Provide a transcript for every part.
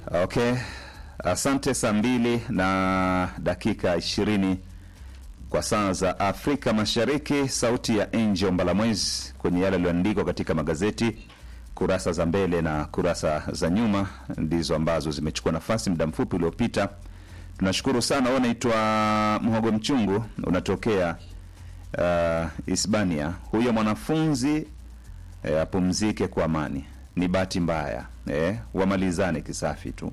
Okay, asante. Saa mbili na dakika ishirini kwa saa za Afrika Mashariki. Sauti ya Angel Mbalamwezi kwenye yale yaliyoandikwa katika magazeti, kurasa za mbele na kurasa za nyuma ndizo ambazo zimechukua nafasi muda mfupi uliopita. Tunashukuru sana. Wewe unaitwa Mhogo Mchungu, unatokea uh, Hispania. Huyo mwanafunzi eh, apumzike kwa amani. Ni bahati mbaya eh, wamalizane kisafi tu.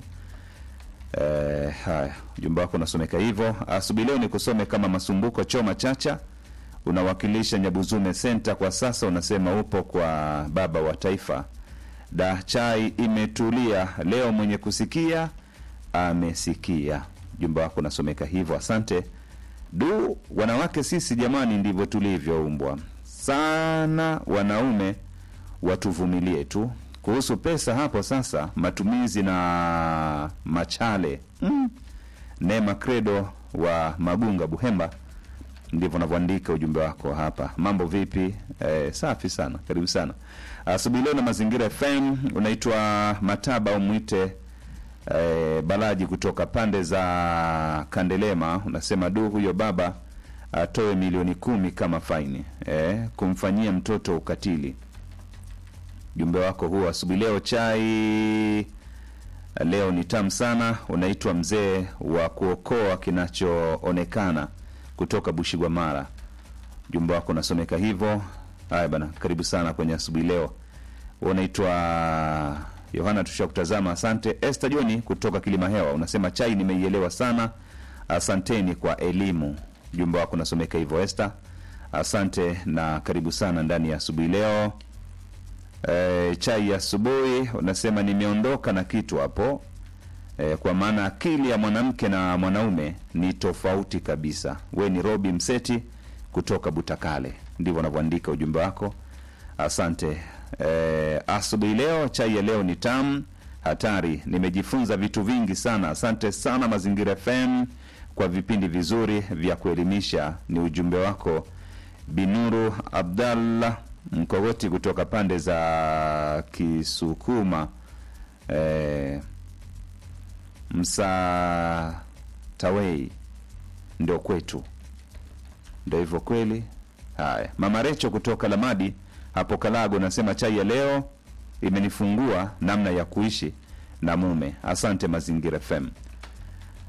Eh, haya, ujumbe wako unasomeka hivyo. Asubuhi leo ni kusome kama Masumbuko Choma Chacha, unawakilisha Nyabuzume Center. Kwa sasa unasema upo kwa baba wa taifa. Da chai imetulia leo, mwenye kusikia amesikia. Ujumbe wako unasomeka hivyo, asante. Du, wanawake sisi jamani, ndivyo tulivyoumbwa sana. Wanaume watuvumilie tu. Kuhusu pesa hapo sasa, matumizi na machale mm. Neema Credo wa Magunga, Buhemba, ndivyo unavyoandika ujumbe wako hapa. Mambo vipi? Eh, safi sana, karibu sana asubuhi leo na Mazingira FM. Unaitwa Mataba au mwite eh, Balaji kutoka pande za Kandelema, unasema du, huyo baba atoe milioni kumi kama faini eh, kumfanyia mtoto ukatili Ujumbe wako huo asubuhi leo. Chai leo ni tamu sana. Unaitwa mzee wa kuokoa kinachoonekana kutoka Bushigwamara. Ujumbe wako unasomeka hivyo. Haya bana, karibu sana kwenye asubuhi leo. Unaitwa Yohana, tusha kutazama. Asante. Esther Joni kutoka Kilima Hewa unasema chai nimeielewa sana, asanteni kwa elimu. Ujumbe wako unasomeka hivyo Esther, asante na karibu sana ndani ya asubuhi leo. E, chai ya asubuhi unasema nimeondoka na kitu hapo e, kwa maana akili ya mwanamke na mwanaume ni tofauti kabisa. We ni Robi Mseti kutoka Butakale, ndivyo unavyoandika ujumbe wako. Asante. E, asubuhi leo chai ya leo ni tamu hatari, nimejifunza vitu vingi sana. Asante sana Mazingira FM kwa vipindi vizuri vya kuelimisha. Ni ujumbe wako Binuru Abdallah Mkogoti kutoka pande za Kisukuma e, Msatawei ndio kwetu, ndio hivyo kweli. Haya, Mama Recho kutoka Lamadi hapo Kalago nasema chai ya leo imenifungua namna ya kuishi na mume. Asante Mazingira FM.